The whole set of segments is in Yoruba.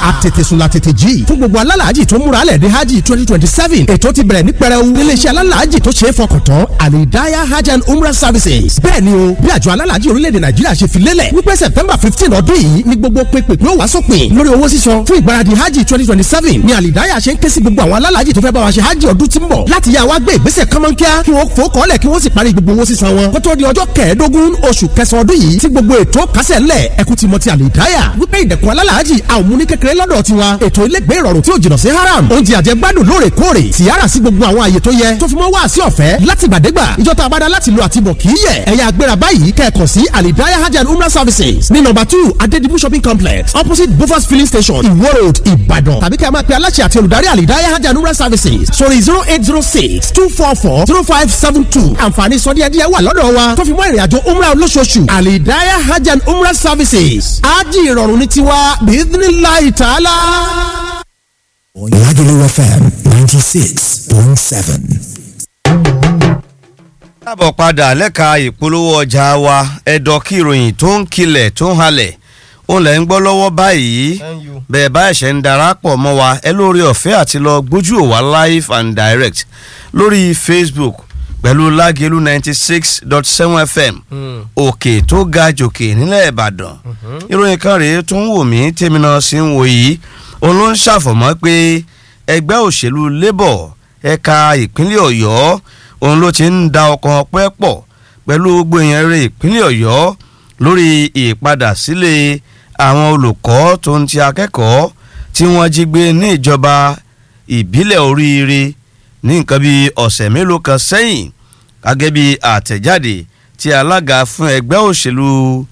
àtètèsùn la tètè jí fún gbogbo alálàájì tó múra lẹ̀ dé hajj twenty twenty seven ètò ti bẹ̀rẹ̀ ní pẹrẹu níléeṣẹ́ alálàájì tó ṣe é fọkàn tán alidaya hajj and umrah services bẹ́ẹ̀ ni o bí àjọ alálàájì orílẹ̀-èdè nàìjíríà ṣe fi lélẹ̀ wípé september fifteen ọdún yìí ni gbogbo pépèpé ó wá sópin lórí owó sísan fún ìgbáradì hajj twenty twenty seven ni alidaya ṣe ń ké sí gbogbo àwọn alálàájì tó fẹ́ bá wa ṣe hajj ọdún tí ń bọ̀ láti yá wa gbé ìgbésẹ̀ kánmọ́nkíá kí wọ́n fò kọ́lẹ̀ kí wọ́n sì parí gbogbo owó sísan wọn kó tó di ọjọ́ kẹẹ̀ẹ́dógún oṣù kẹsàn-án ọdún yìí tí gbogbo ètò kásẹ̀ ńlẹ̀ ẹkú ti mọ ti alidaya wípé ìdẹ̀kùn alálàájì àwọn mú ní kékeré lọ́dọ̀ tiwa ètò ilégbé ìrọ̀rùn tí ò jìnnà sí haram oúnjẹ àjẹgbádùn lóòrèkóòrè tìyára sí gbogbo àwọn àyè tó yẹ tó fi mọ́ wá sí ọ̀fẹ́ láti gbàdégbà ìjọta abada láti lo àtibọ̀ kì í yẹ ẹ̀yà agbéra báyìí kẹ́ẹ̀kan sí alidaya hajj and umrah services ní nọ́mbà two adedibu shopping complex opposite bofas filling station iwo road ìbàdàn tàbí kẹ́ ẹ máa pe aláṣẹ àti olùdarí alidaya hajj and umrah services sórí zero eight zero six two four four zero five seven two àǹfààní sọdíẹ̀díẹ̀ wà lọ́dọ̀ wa tó fi mọ́ ìrìnàjò umrah olóṣooṣù alidaya hajj and umrah services ájì ìrọ̀rùn ní tiwa bíídínláì tààlà. Lagelu FM 96.7. káàbọ̀ padà lẹ́ka ìpolówó ọjà wa ẹ̀dọ̀ kí ìròyìn tó ń kilẹ̀ tó ń halẹ̀ òun lẹ̀ ń gbọ́ lọ́wọ́ báyìí bẹ́ẹ̀ bá ẹ̀ṣẹ̀ ń darapọ̀ mọ́ wa ẹ lórí ọ̀fẹ́ àti lọ gbójú òwà live and direct lórí Facebook pẹ̀lú Lágelú ninety six dot seven FM òkè tó ga jòkè nílẹ̀ Ìbàdàn ìròyìn kan rèé tó ń wò mí tèmi náà sì ń wò yìí òun ló ń ṣàfọ̀mọ́ pé ẹgbẹ́ òṣèlú Labour ẹ̀ka ìpínlẹ̀ Ọ̀yọ́ òun ló ti ń da ọkàn ọpẹ́ pọ̀ pẹ̀lú gbogbo èèyàn rẹ̀ ìpínlẹ̀ Ọ̀yọ́ lórí ìpadà sílé àwọn olùkọ́ tó ń ti akẹ́kọ̀ọ́ tí wọ́n jí gbé ní ìjọba ìbílẹ̀ oríire ní nǹkan bíi ọ̀sẹ̀ mélòó kan sẹ́yìn gẹ́gẹ́ bí àtẹ̀jáde tí alága fún ẹgbẹ́ òṣèlú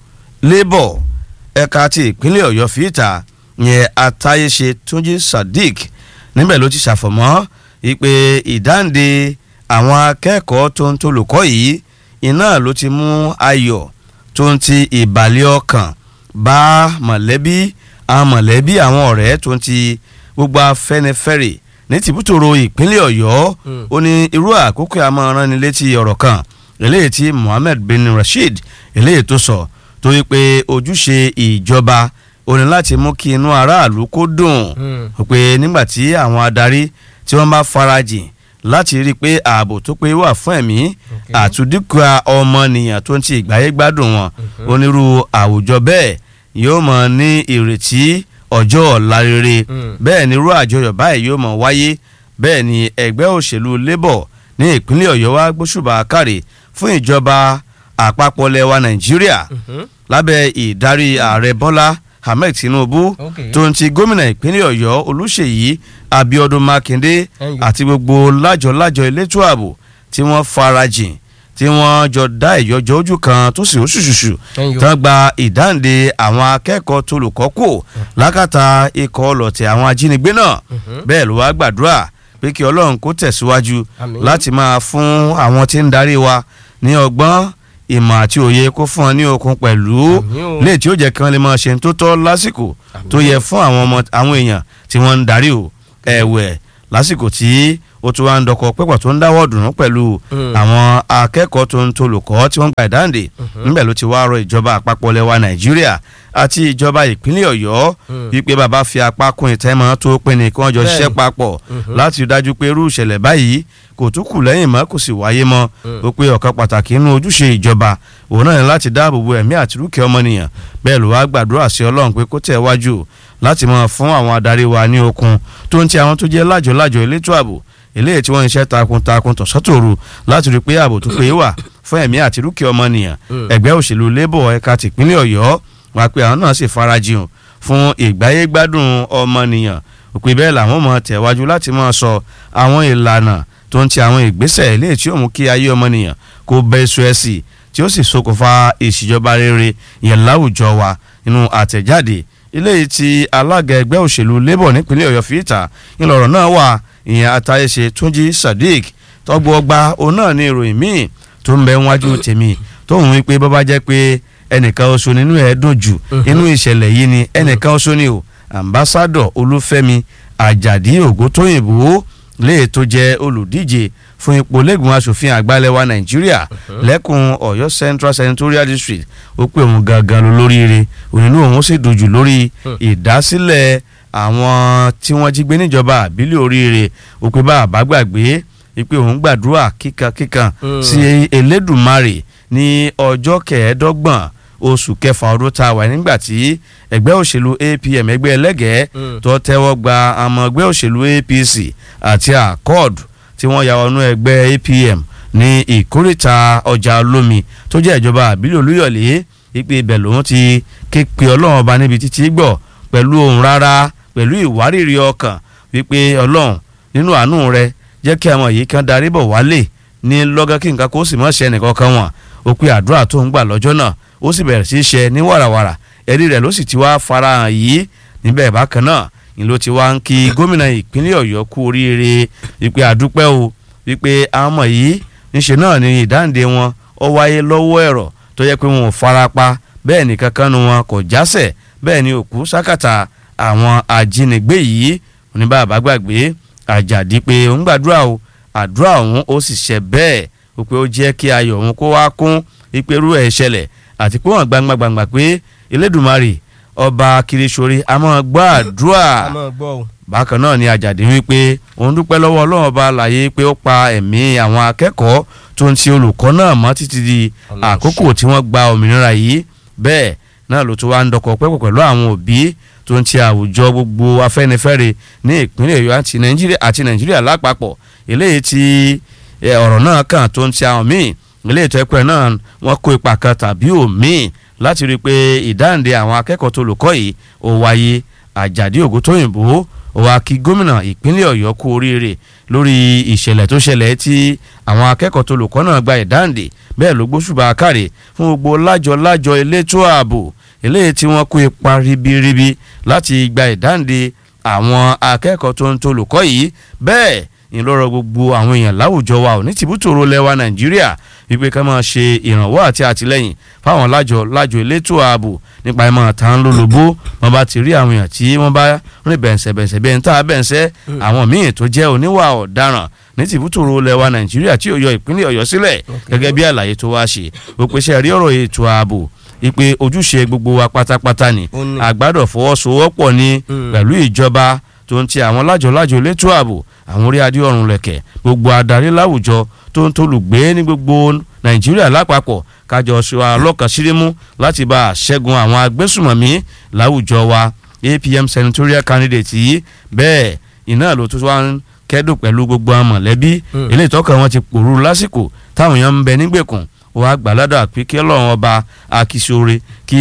Labour ẹ̀ka ti ìpínlẹ̀ Ọ̀yọ́ fi ìta yẹn Atáyéṣe Túnjí Sadiq níbẹ̀ ló ti ṣàfọ̀mọ́ ìpè ìdáǹde àwọn akẹ́kọ̀ọ́ tó ń tolùkọ́ yìí iná ló ti mú ayọ̀ tó ń ti ìbàlẹ̀ ọkàn bá mọ̀lẹ́bí àwọn mọ̀lẹ́bí àwọn ọ̀rẹ́ tó ń ti gbogbo afẹ́nifẹ́re ní tìbútòrò ìpínlẹ̀ ọ̀yọ́ ó ní irú àkókò àmọ́ràn ní létí ọ̀rọ̀ kan eléyìí tí Mohammed bin Rasheed eléyìí tó sọ tó yí pé ojúṣe ìjọba ó ní láti mú kí inú aráàlú kó dùn pé nígbà tí àwọn adarí tí wọ́n bá farajìn láti rí i pé ààbò tó pé wà fún ẹ̀mí àtúndínkù ọmọnìyàn tó ń ti ìgbáyé gbádùn wọn onírú àwùjọ bẹ́ẹ̀ yóò mọ̀ ní ìrètí ọjọ́ ọ̀la rere bẹ́ẹ̀ ni irú àjọyọ̀ báyìí yóò mọ̀ wáyé bẹ́ẹ̀ ni ẹgbẹ́ òṣèlú Labour ní ìpínlẹ̀ Ọ̀yọ́ wá gbóṣùbà káre fún ìjọba àpapọ̀ lẹwa Nàìjíríà lábẹ́ ìdarí ààrẹ Bọ́lá Ahmed Tinubu tó ń ti gómìnà ìpínlẹ̀ Ọ̀yọ́ Olúṣèyí Abíọ́dún Mákindé àti gbogbo lájọ-lájọ elétò ààbò tí wọ́n farajìn tí wọ́n jọ dá ìyọjọ́ ojú kan tó sì oṣùṣùṣù tán gba ìdáǹde àwọn akẹ́kọ̀ọ́ tolùkọ́ kò lákàtà ikọ̀ ọlọ̀tẹ̀ àwọn ajínigbé náà bẹ́ẹ̀ ló wá gbàdúrà pé kí Ọlọ́run kó tẹ̀síwájú láti máa fún àwọn tí ń darí wa ní ọgbọ́n ìmọ̀ àti òye kó fún ọ ní okun pẹ̀lú léè tí ó jẹ́ kí wọ́n lè máa ṣe tó tọ́ lásìkò tó yẹ fún àwọn ọmọ àwọn èèyàn tí wọ́n ń darí o ẹ̀wẹ̀ lásìkò tí ó tún wá ń dọkọ pẹ́pọ̀ tó ń dáwọ́ dùnú pẹ̀lú àwọn akẹ́kọ̀ọ́ tó ń tolùkọ́ tí wọ́n gba ìdáǹdè níbẹ̀ ló ti wá rọ ìjọba àpapọ̀ lẹwa Nàìjíríà àti ìjọba ìpínlẹ̀ Ọ̀yọ́ wípé bàbá fi apá kún ìtẹ́mọ́ tó pé ní kí wọ́n jọ ṣiṣẹ́ papọ̀ láti rí dájú pé irú ìṣẹ̀lẹ̀ báyìí kò tún kù lẹ́yìn mọ́ kò sì wáyé mọ́ ó pé ọ̀kan pàtàkì nínú ojúṣe ìjọba òun náà ní láti dáàbò bo ẹ̀mí àti dúkìá ọmọnìyàn bẹ́ẹ̀ ló wá gbàdúrà sí Ọlọ́run pé kó tẹ̀ wájú láti máa fún àwọn adarí wa ní okun tó ń ti àwọn tó jẹ́ lájọ-lájọ elétò ààbò eléyìí tí wọ́n ń ṣe takuntakun tọ̀sọ́tòru láti rí i pé ààbò tó péye wà fún ẹ̀mí àti dúkìá ọmọnìyàn ẹgbẹ́ òṣèlú Labour ẹ̀ka tìpínlẹ̀ Ọ̀yọ́ wá pé àwọn náà sì farajìn fún ìgbáyégbádùn ọmọnìyàn òpè bẹ́ẹ̀ làwọn mọ̀ tẹ̀wájú láti máa sọ àwọn ìlànà tó ń ti àwọn ìgbésẹ̀ eléyìí tí ó mú kí ayé ọmọnìyàn kó bẹ́ èso ẹ̀ sí tí ó sì ṣokùnfà ìṣèjọba rere yẹn láwùjọ wa nínú àtẹ̀jáde eléyìí tí alága ẹgbẹ́ òṣèlú Labour nípínlẹ̀ Ọ̀yọ́ fi ìta ńlọrọ̀ náà wà ìyẹn àtàyèsè Túnjí Sadiq tọgbọ ọgbà òun náà ní ìròyìn míì tó ń bẹ wájú tèmi tó ń wí pé bọ́bá jẹ́ pé ẹnìkan oṣù nínú ẹ̀ dùn jù inú ìṣẹ̀lẹ̀ yìí ni ẹnìkan oṣù ni o ambassadọ Olúfẹ́mi Àjàdí Ògúntóyìnbó léè tó jẹ́ olùdíje fún ipò lẹ́gbọ̀n asòfin àgbàlẹ̀wà Nàìjíríà lẹ́kùn Ọ̀yọ́ Central Senatorial District ó pè òun gangan ló lóríire ònínú òun sì dojú lórí ìdásílẹ̀ àwọn tí wọ́n jí gbé níjọba àbílẹ̀ oríire òpè bá àbá gbàgbé wípé òun gbàdúrà kíkankíkan sí Elédùmarè ní ọjọ́ kẹẹ̀ẹ́dọ́gbọ̀n oṣù kẹfà ọdún tá a wà nígbà tí ẹgbẹ́ òṣèlú APM ẹgbẹ́ ẹlẹ́gẹ̀ẹ́ tó tẹ́wọ́ gba àmọ́ ẹgbẹ́ òṣèlú APC àti accord tí wọ́n ya wọnú ẹgbẹ́ APM ní ìkórìtà ọjà olómi tó jẹ́ ìjọba àbílẹ̀ olúyọ̀lé ìpè ibẹ̀ lòun ti ké pe ọlọ́run ọba níbi títí gbọ́ pẹ̀lú ohùn rárá pẹ̀lú ìwárìrì ọkàn wípé ọlọ́run nínú àánú rẹ jẹ́ kí àwọn yìí kan darí bọ̀ wálé ní lọ́gán kí nǹkan kó sì mọ̀ ṣe ẹnìkan kan wọn ó pe àdúrà tó ń gbà lọ́jọ́ náà ó sì bẹ̀rẹ̀ sí í ṣe ní wàràwàrà ẹ̀rí rẹ̀ ló sì ti wá farahàn yìí níbẹ̀ bákan náà ni ló ti wá ń kí gómìnà ìpínlẹ̀ ọ̀yọ́ kú oríire wípé àdúpẹ́ o wípé àwọn ọmọ yìí níṣe náà ni ìdáǹdè wọn ó wáyé lọ́wọ́ ẹ̀rọ tó yẹ pé wọn ò farapa bẹ́ẹ̀ ni kankan nu wọn kò jásẹ̀ bẹ́ẹ̀ ni òkú sákàtà àwọn ajínigbé yìí oníbàbà gbàgbé àjàdí pé òun gbàdúrà o àdúrà òun ó sì ṣe bẹ́ẹ̀ ó pé ó jẹ́ kí ayọ̀ òun kó wá kún ìpẹ́rú ẹ̀ ṣẹlẹ̀ àti pé wọ́n gbangba gbangba pé Elédùmarè ọba kirisori a máa gbọ́ àdúrà bákan náà ni àjàdí wípé òun dúpẹ́ lọ́wọ́ ọlọ́run ọba àlàyé pé ó pa ẹ̀mí àwọn akẹ́kọ̀ọ́ tó ń ti olùkọ́ náà mọ́ títí di àkókò tí wọ́n gba òmìnira yìí bẹ́ẹ̀ náà ló tún wá ń dọkọ̀ pẹ́pọ̀ pẹ̀lú àwọn òbí tó ń ti àwùjọ gbogbo afẹ́nifẹ́re ní ìpínlẹ̀ Ọ̀yọ́ àti Nàìjíríà àti Nàìjíríà lápapọ̀ eléyìí tí ọ̀rọ̀ náà kàn tó ń ti àwọn míì eléyìí tó ẹ̀pẹ́ náà wọ́n kó ipa kan tàbí òmíì láti rí i pé ìdáǹdè àwọn akẹ́kọ̀ọ́ tó olùkọ́ yìí ó wáyé Àjàdí Ògúntóyìnbó ó wá kí gómìnà ìpínlẹ̀ Ọ̀yọ́ kú oríire lórí ìṣẹ̀lẹ̀ tó ṣẹlẹ̀ tí àwọn akẹ́kọ̀ọ́ tó olùkọ́ náà gba ìdáǹdè bẹ́ẹ̀ ló gbóṣùbà káre fún gbogbo lájọ lájọ elétò ààbò eléyìí tí wọ́n kó ipa ribiribi láti gba ìdáǹdè àwọn akẹ́kọ̀ọ́ tó ń tó olùkọ́ yìí bẹ́ẹ̀ ìlọrọ gbogbo àwọn èèyàn láwùjọ wa ò ní tìbútòrò lẹwa Nàìjíríà wípé ká máa ṣe ìrànwọ́ àti àtìlẹ́yìn fáwọn lájọ lájọ elétò ààbò nípa ìmọ̀ tán lólobó wọn bá ti rí àwọn èèyàn tí wọ́n bá rìn bẹ̀ǹsẹ̀bẹ̀ǹsẹ̀ bẹ́ẹ̀ ń tà bẹ́ǹsẹ̀ àwọn míì tó jẹ́ oníwà ọ̀daràn ní tìbútòrò lẹwa Nàìjíríà tí ó yọ ìpínlẹ̀ Ọ̀yọ́ sílẹ̀ gẹ́gẹ́ bí àlàyé tó wá ṣe ó pèsè rí ọ̀rọ̀ ètò ààbò ìpè ojúṣe gbogbo wa pátápátá ni àgbàdo fọwọ́sowọ́pọ̀ ni pẹ̀lú ìjọba tó ń ti àwọn lájọ-lájọ elétò ààbò àwọn orí adé ọ̀run lẹ̀kẹ̀ gbogbo adarí láwùjọ tó ń tolùgbé ní gbogbo nàìjíríà lápapọ̀ kájọ ṣe alọ́kàn sírímú láti bá a ṣẹ́gun àwọn agbésùmọ̀mí láwùjọ wa APM senatorial candidate yìí bẹ́ẹ̀ iná ló tún wá ń kẹ́dùn pẹ̀lú gbogbo àwọn mọ̀lẹ́bí eléyìí tọ́kàn wọn ti pòrú lásìkò táwọn èèyàn ń bẹ nígbèkùn wàá gbàládà pé kí ọlọ́run ọba akíṣore kí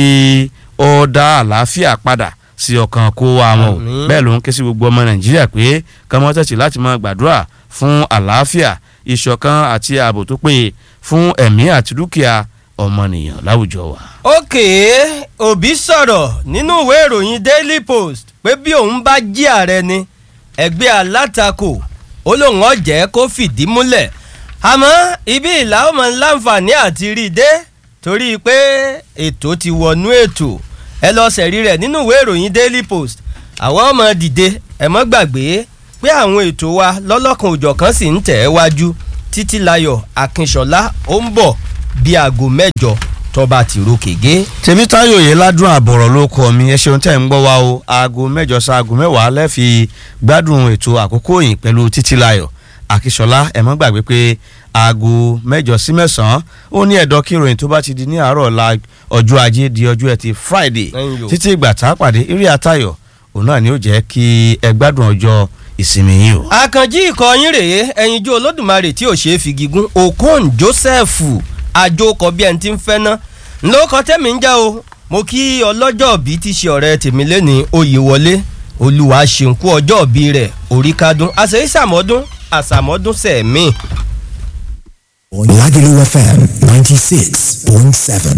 ó dá àlàáfíà padà sí ọkàn kó wa wọn o bẹ́ẹ̀ ló ń ké sí gbogbo ọmọ nàìjíríà pé kọ́mọ́ tẹ̀sí láti máa gbàdúrà fún àlàáfíà ìṣọ̀kan àti ààbò tó péye fún ẹ̀mí àti dúkìá ọmọnìyàn láwùjọ wa. òkè òbí sọ̀rọ̀ nínú ìwé ìròyìn daily post pé bí òun bá jí ààrẹ ni ẹgbẹ́ alátakò ó lóun ọ̀jẹ̀ kó fìdí múlẹ̀ àmọ́ ibi ìlà ọmọ láǹfààní àti rí i dé torí pé ètò ti wọnú ètò ẹ lọ sẹ̀rí rẹ̀ nínú ìwé ìròyìn daily post àwọn ọmọ dìde ẹ mọ́ gbàgbé pé àwọn ètò wa lọ́lọ́kan òjọ̀kan sì ń tẹ̀ ẹ́ wájú títílayọ̀ akínṣọlá ó ń bọ̀ bí aago mẹ́jọ tọ́ba ti ro kègé. tèmítáyò yìí ládùn àbọ̀rọ̀ ló kọ mi ẹ ṣeun tẹ́ ń gbọ́ wa o aago mẹ́jọ sa aago mẹ́wàá lẹ́ẹ̀fi gbádùn ètò àkókò yìí pẹ̀lú títílayọ̀ akínṣọlá ẹ mọ́ gbàgbé pé aago mẹ́jọ sí mẹ́sàn-án ó ní ẹ̀dọ́ kí ìròyìn tó bá ti di ní àárọ̀ la ọjọ́ ajé di ọjọ́ ẹtì friday títí ìgbà tá a pàdé eré àtayọ̀ òun náà ni ó jẹ́ kí ẹ gbádùn ọjọ́ ìsinmi yìí o. àkànjí ìkọyín rèé ẹyinjú olódùmarè tí ò ṣeé fi gígùn okon joseph àjòkọ bí ẹni tí ń fẹ́ ná ńlọkọ tẹ́mi ń jẹ́ o mo kí ọlọ́jọ́ bí ti ṣe ọ̀rẹ́ tèmi lẹ́ni oyè wọlé olúwa ṣèǹkú ọjọ́ bí rẹ̀ orí kádùn àṣẹ ìsàmọ́dún àṣàmọ́dún sẹ̀mí. Lagelu FM 96.7.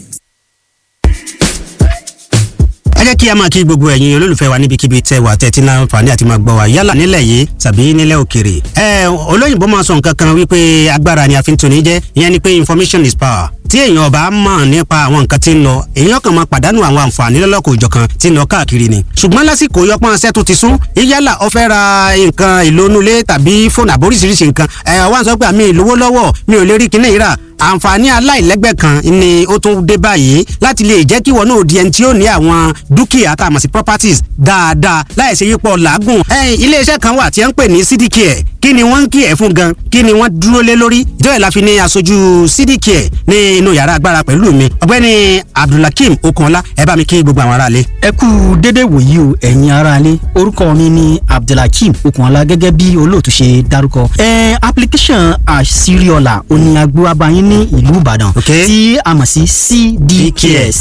ẹ jẹ́ kí a máa kí gbogbo ẹ̀yin olólùfẹ́ wa níbikíbi tẹ́ wà tẹ́tí náà fàní àti máa gbọ́ wa yálà nílẹ̀ yìí tàbí nílẹ̀ òkèrè. ẹ olóyìnbó máa sọ nǹkan kan wípé agbára ni a fi ń toni jẹ́ ìyẹn ni pé information is power tí èèyàn ọba mọ̀ nípa àwọn nǹkan tí ń lọ èèyàn kan máa pàdánù àwọn àǹfààní lọ́lọ́kọ̀ òjọ̀kan tí ń lọ káàkiri ni. ṣùgbọ́n lásìkò yọpọ́n ṣẹ́ tó ti sún yálà ó fẹ́ ra nǹkan ìlónúlé tàbí fóònù àbóríṣiríṣi nǹkan ẹ̀ wá ń sọ pé àmì ìlówó lọ́wọ́ mi ò lè rí kinní ìrà àǹfààní aláìlẹ́gbẹ́ kan ni ó tún dé báyìí láti lè jẹ́ kí wọn náà di ẹni tí ó ní àwọn dúkìá tá a mọ̀ sí properties dáadáa láì ṣe yípo làágùn. iléeṣẹ́ kan wà tí wọ́n ń pè ní cdcare kí ni wọ́n ń kí ẹ̀ fún gan kí ni wọ́n dúró lé lórí ìjọba ìlà fi ní aṣojú cdcare ní inú yàrá agbára pẹ̀lú mi ọ̀gbẹ́ni abdulhakeem okunọlá ẹ bá mi kí gbogbo àwọn aráalé. ẹ kú dédé wòyí o ẹ̀yin aráalé orúkọ mi ni abdulhakeem okunọlá gẹ́gẹ́ bí olóòtú ṣe dárúkọ. ẹ application àṣírí-ọ̀la òní agbóhábáyín ní ìlú ìbàdàn tí a mọ̀ sí cdcare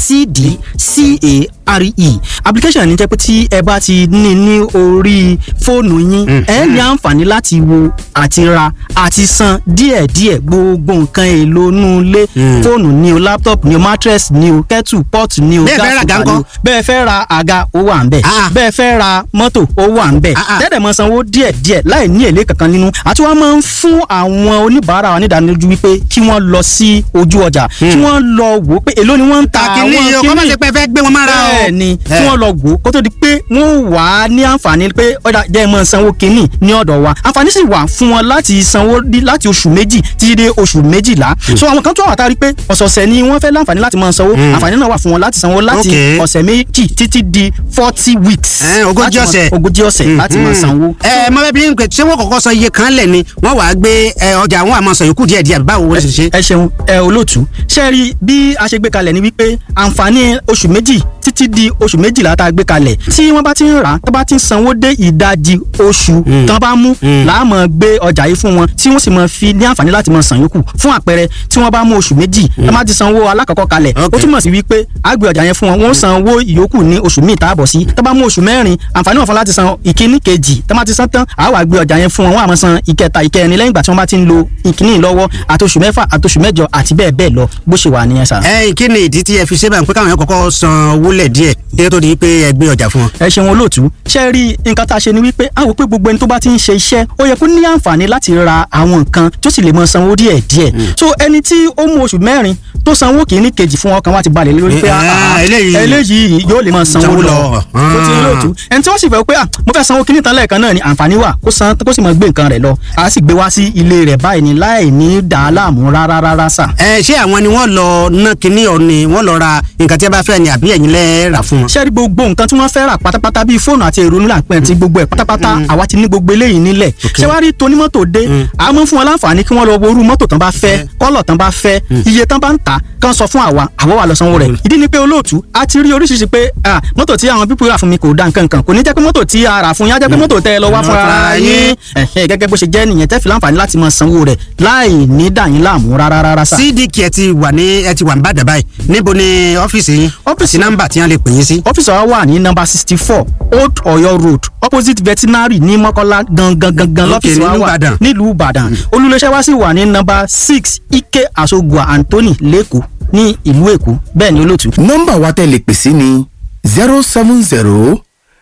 cdcare application ní jẹ́ pé tí ẹ bá ti ní ní orí fóònù yín ẹ ní àǹfààní láti wo àti ra àti san díẹ̀díẹ̀ gbogbo nǹkan èlò inú ilé fóònù ni o laptop ni o mattress ni o kettle pot ni o Bẹ́ẹ̀ fẹ́ ra àga ńkọ́? bẹ́ẹ̀ fẹ́ ra àga ó wà ń bẹ̀ Ah. bẹ́ẹ̀ fẹ́ ra mọ́tò ó wà ń bẹ̀ Ah, ah. tẹ́lẹ̀ mọ́ sanwó díẹ̀díẹ̀ láì ní èlé kankan nínú àti wọ́n máa ń fún àwọn oníbàárà wa nídánilójú wípé kí wọ́n lọ sí ojú ọjà kí wọ́n lọ wò ó pé èló ni wọ́n ń ta kàkínní yìí o kọ́ má ṣe pé ẹ fẹ́ gbé wọn mára o. bẹ́ẹ̀ ni Eh. kí wọ́n lọ wò ó kó tó di pé wọ́n wà á ní àǹfààní pé ọ̀dà jẹ́ mọ́ sanwó kínní ní ọ̀dọ̀ wa àǹfààní sì wà fún wọn láti sanwó dí- láti oṣù méjì títí dé oṣù méjìlá so àwọn kan tó wà tá a rí pé ọ̀sọ̀ọ̀sẹ̀ ni wọ́n fẹ́ láǹfààní láti máa sanwó àǹfààní náà wà fún wọn láti sanwó láti Okay. ọ̀sẹ̀ méjì títí di forty weeks Eh, ogójì láti máa- ọ̀sẹ̀. ogójì ọ̀sẹ̀ láti máa sanwó. ẹ mọ bẹẹ bí n pè ṣé wọn kọ́kọ́ sọ iye kan lẹ ni wọn wàá gbé ẹ, ọjà àwọn àmọ sọ yòókù díẹ̀ díẹ̀ báwo wọn ṣe ṣe. ẹ ṣeun ẹ olóòtú ṣe rí bí a ṣe gbé kalẹ̀ ni wípé àǹfààní oṣù méjì títí di oṣù méjìlá tá a gbé kalẹ̀ tí wọ́n bá ti ń rà á tó bá ti ń sanwó dé ìdajì oṣù tán bá mú láàmú gbé ọjà yìí fún wọn tí wọ́n sì máa fi ní àǹfààní láti máa san yòókù fún àpẹẹrẹ tí wọ́n bá mú oṣù méjì tán bá ti sanwó alákọ̀ọ́kọ́ kalẹ̀ ó Okay. túmọ̀ sí wípé a gbé ọjà yẹn fún wọn wọ́n san owó ìyókù ní oṣù míì táàbọ̀ sí tán bá mú oṣù mẹ́rin àǹfààní wọn fún láti san ìkíní kejì tán bá ti san tán àá wá gbé ọjà yẹn fún wọn wọ́n á máa san ìkẹta ìkẹrin lẹ́yìn ìgbà tí wọ́n bá ti ń lo ìkíní lọ́wọ́ àtoṣù mẹ́fà àtoṣù mẹ́jọ àti bẹ́ẹ̀ bẹ́ẹ̀ lọ bó ṣe wà nìyẹn sà. ẹ kí ni ìdí tí ẹ fi ṣe báyìí pé káwọn yẹn kọ́kọ́ san owó lẹ díẹ̀ kí ló tó di pé ẹ gbé ọjà fún wọn. ẹ ṣeun olóòtú ṣe rí nǹkan tá a ṣe ni wípé a wò pé gbogbo ẹni tó bá ti ń ṣe iṣẹ́ ó yẹ kó ní àǹfààní láti ra àwọn nǹkan tó sì lè mọ sanwó díẹ̀ díẹ̀ so ẹni tí ó mú oṣù mẹ́rin tó sanwó kìíní kejì fún ọkàn wa ti balẹ̀ lé lórí pé Ah, ah, ah, eléyìí- eléyìí yóò lè mọ sanwó Sanwó lọ lọ. tó ti rí olóòtú ẹni tí wọ́n sì fẹ́ pé ah, mo fẹ́ sanwó kìíní tán lẹ́ẹ̀kan náà ni àǹfààní wà kó san kó sì mọ gbé nǹkan rẹ̀ lọ a sì gbé wá sí ilé rẹ̀ báyìí ni láì ní dàá láàmú rárá rárá sà. ẹ ṣé àwọn ni wọn lọ ná kinní ọ ni wọn lọ ra nǹkan tí ẹ bá fẹ́ ni àbí ẹ̀yin lẹ rà fún wọn. ṣé rí gbogbo nǹkan tí wọ́n fẹ́ rà pátápátá bíi fóònù àti èrò nílà pẹ́ ti gbogbo ẹ̀ pátápátá àwa ti ní gbogbo eléyìí nílẹ̀ ṣé wàá rí tonímọ́tò dé a mọ̀ fún wọn láǹfààní kí wọ́n lọ wo irú mọ́tò tán bá fẹ́ kọ́lọ̀ tán bá fẹ́ iye tán bá ń tà kán sọ fún àwa àwa wà lọ sanwó rẹ̀ ìdí ni pé olóòtú a ti rí oríṣiríṣi pé ah, mọ́tò tí àwọn pípọ̀ rà fún mi kò da nǹkan kan kò ní jẹ́ pé mọ́tò tí a rà fún yín á jẹ́ pé mọ́tò tẹ́ ẹ lọ wá Mm. fúnra ara yín Ẹ̀hẹ́, gẹ́gẹ́ bó ṣe jẹ́ nìyẹn tẹ́ fi láǹfààní láti máa sanwó rẹ̀ láì ní dà yín láàmú rárá rárá sà. cdk ẹ ti wà ní ẹ ti wà ní bàdàn báyìí níbo ni ọ́fíìsì yín Ọ́fíìsì- àti nọ́mbà tí wọ́n lè pè yín sí. ọ́fíìsì wa wà ní nọ́mbà sixty four old Ọ̀yọ́ road opposite veterinary ní Mọ́kọ́lá gangan gangan Okay, lọ́fíìsì wa nílùú wà Ìbàdàn. nílùú Ìbàdàn olùléṣẹ́ wa sì wà ní nọ́mbà six Ike Asogua Anthony lẹ́kọ̀ọ́ ní ìlú Èkó bẹ́ẹ̀ ni olóòtú. nọ́mbà wa tẹ́ lè pè sí ni zero seven zero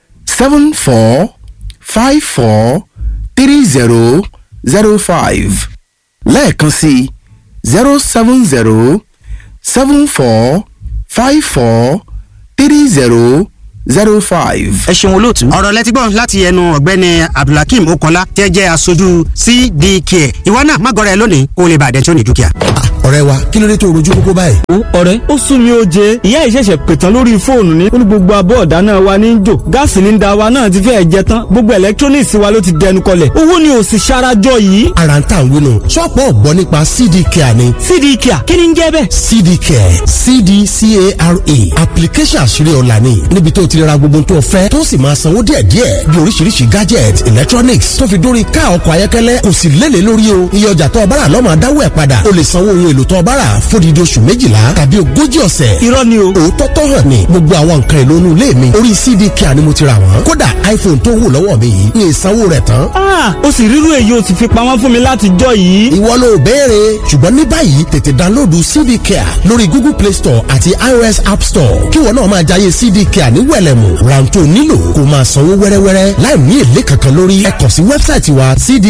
seven four five four three zero zero five lẹ́ẹ̀kan sí zero seven zero seven four five four three zero zero five. ẹ ṣeun olóòtú. ọ̀rọ̀ lẹ́tí gbọ́ láti ẹnu ọ̀gbẹ́ni abdulhakeem okanla tẹ́ jẹ́ aṣojú cdk ìwọ náà má gọrẹ lónìí kó o lè bàdẹ́ tí ó ní dúkìá. ọ̀rẹ́ wa kí ló dé tó rojú kókó báyìí. ó ọ̀rẹ́ ó sún mi ó jẹ ìyá ìṣẹ̀ṣẹ̀ pètàn lórí fóònù ní ó ní gbogbo abọ́ ọ̀dá náà wa ní í jò gáàsì líńdà wa náà ti fẹ́ẹ̀ jẹ tán gbogbo electronics wa ló ti dẹnu kọlẹ̀ owó ni ò sì ṣarajọ yìí. ara ń tà ń wínú ṣọ́ọ̀pù ọ̀gbọ́n nípa cd care ni cd kia kí ni ń jẹ́ bẹ́ẹ̀. cd care cdcara application àṣírí ọ̀la ni níbi tó ti ra gbogbo tó fẹ́ tó sì máa sanwó díẹ̀díẹ̀ bí oríṣiríṣi gadget electronics tó fi dórí ká ọkọ̀ ayọ́kẹ́lẹ́ kò sì lélẹ̀ lórí o iye ọjà tó o bá rà lọ́mọ adáwọ̀ ẹ̀ padà o lè sanwó ohun èlò tó o bá rà fódìdí oṣù méjìlá tàbí ogójì ọ̀sẹ̀ irọ́ ni o. òótọ́ tó hàn ní gbogbo àwọn nǹkan èlò inú ilé mi orí cd care ni mo ti rà wọ́n kódà iphone tó wù lọ́wọ́ mi yìí ní ìsanwó rẹ̀ tán Ah, ó sì rírú èyí ó sì fi pamọ́ fún mi láti jọ yìí. ìwọ ló béèrè ṣùgbọ́n ní báyìí tètè dánlóòdù cd care lórí google play store àti ios app store kí wọn náà máa jayé cd care ní wẹ̀lẹ̀mù rántó nílò kó máa sanwó wẹ́rẹ́wẹ́rẹ́ láì ní èlé kankan lórí ẹ kàn sí wẹ́bsáìtì wa cd